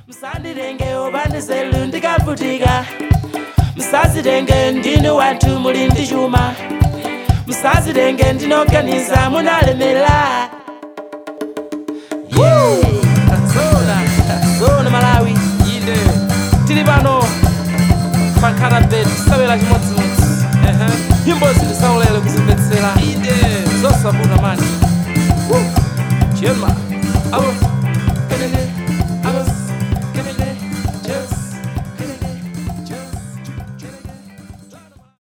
musanditenge ubandiselu ndikavutika musazitenge ndinu wanthu muli ndi chuma musazitenge ndinoganiza munalemera zona zona malawi inde tili pano pankhanabet tisawera chimodzimodzi nyimbo zili saulere kuzimvetsera inde zosabuna mani chema alo